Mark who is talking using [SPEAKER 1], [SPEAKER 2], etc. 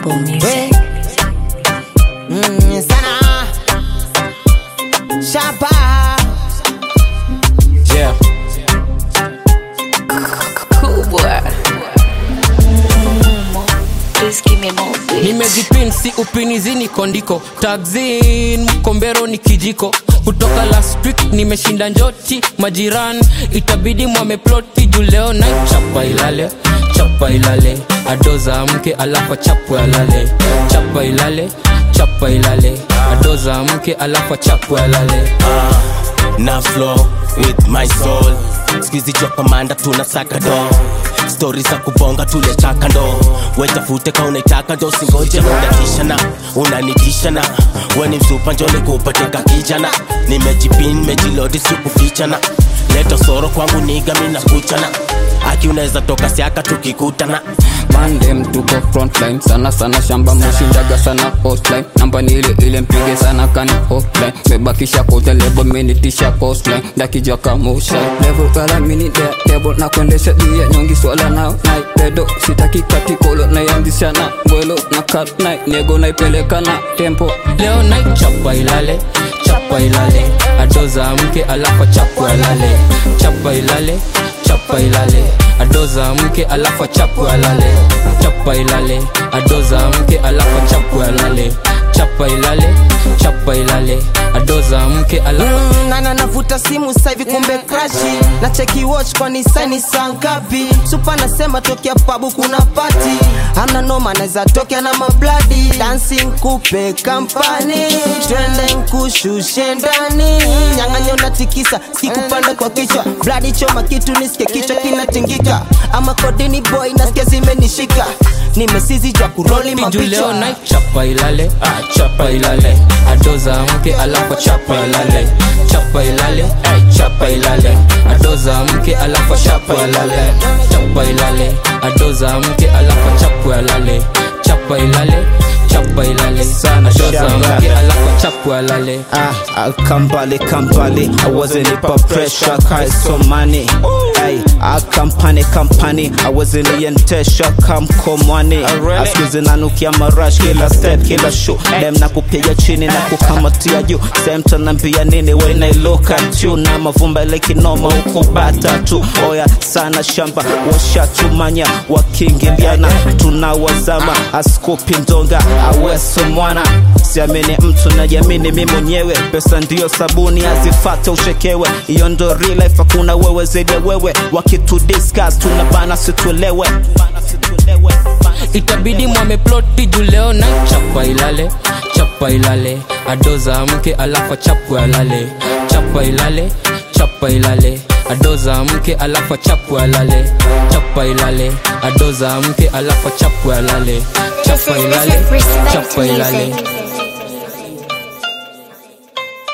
[SPEAKER 1] Apple Music.
[SPEAKER 2] Mm, sana shapa
[SPEAKER 3] Yeah.
[SPEAKER 1] Cool boy. Please give me more beats.
[SPEAKER 3] nimejipin si upinizini kondiko tagzin mkombero ni kijiko kutoka last week nimeshinda njoti majiran itabidi mwameploti juu leo na chapa ilale chapa ilale adoza mke alafa chapwe alale chapa ilale chapa ilale adoza mke alafa chapwe alale
[SPEAKER 4] na flow with my soul skizi jwa kamanda tunasaka do stori za kubonga tuliachaka ndo wetafute ka unaitaka ndo singoje unatishana unanitishana weni msupa njole kupateka kijana nimejipin mejilodi sikufichana leto soro kwangu niga mina kuchana aki unaweza toka siaka tukikutana
[SPEAKER 5] mandem tuko frontline sana sana shamba mushindaga sana hotline namba ni ile ile mpige sana kani hotline mebakisha kote lebo minitisha coastline dakija kamusha level kala mini de table na kuendesha juu ya nyongi swala nao nai pedo sitaki katikolo naianzisha na mbwelo na kat nai nego naipeleka na tempo
[SPEAKER 3] leo night chapa ilale chapa ilale adoza mke alafa chapwe alale chapa ilale chapa ilale adoza mke alafa chapwe alale chapa ilale adoza mke alafa chapwe alale chapa ilale chapa ilale adoza mke alafa
[SPEAKER 2] Mm, nana navuta simu saivi kumbe krashi na cheki watch kwani saini saa ngapi supa nasema tokea pabu kuna pati amna noma naweza tokea na mabladi dancing kupe kampani twende nkushushe ndani nyang'anyo na tikisa sikupanda kwa kichwa bladi choma kitu nisike kichwa kinatingika ama kodini boy nasikia zimenishika nimesizi jwa kuroli
[SPEAKER 3] juu leo
[SPEAKER 2] mapicha
[SPEAKER 3] night chapa ilale ah, chapa ilale adoza mke alafa chapa ilale chapa ilale ay, chapa ilale adoza mke alafa chapa ilale chapa ilale adoza mke alafa chapa ilale chapa ilale chapa ilale
[SPEAKER 6] Sana
[SPEAKER 3] adoza
[SPEAKER 6] shamba.
[SPEAKER 3] mke alafa chapa ilale
[SPEAKER 6] Ah, I come bali, come bali. I wasn't in for pressure, cause some money. Hey, I company, company. I wasn't in tesha, come come money. Askizi nanukia marash, kila step, kila show. Dem na kupiga chini na kukamatia juu. Same tanambia nini when I look at you. Na mavumba ile kinoma huku bata tu. Oya sana shamba, washatumanya, wakingiliana. Tunawazama, askopi ndonga, aweso mwana. Siamini mtu najiamini mi mwenyewe pesa ndiyo sabuni azifate ushekewe hiyo ndo real life hakuna wewe zaidi ya wewe wakitu discuss tunabana situelewe
[SPEAKER 3] itabidi mwameploti juu leo na chapa ilale chapa ilale adoza mke alafa chapwe alale chapa ilale chapa ilale adoza mke alafa chapwe alale chapa ilale adoza mke alafa chapwe alale chapa ilale chapa ilale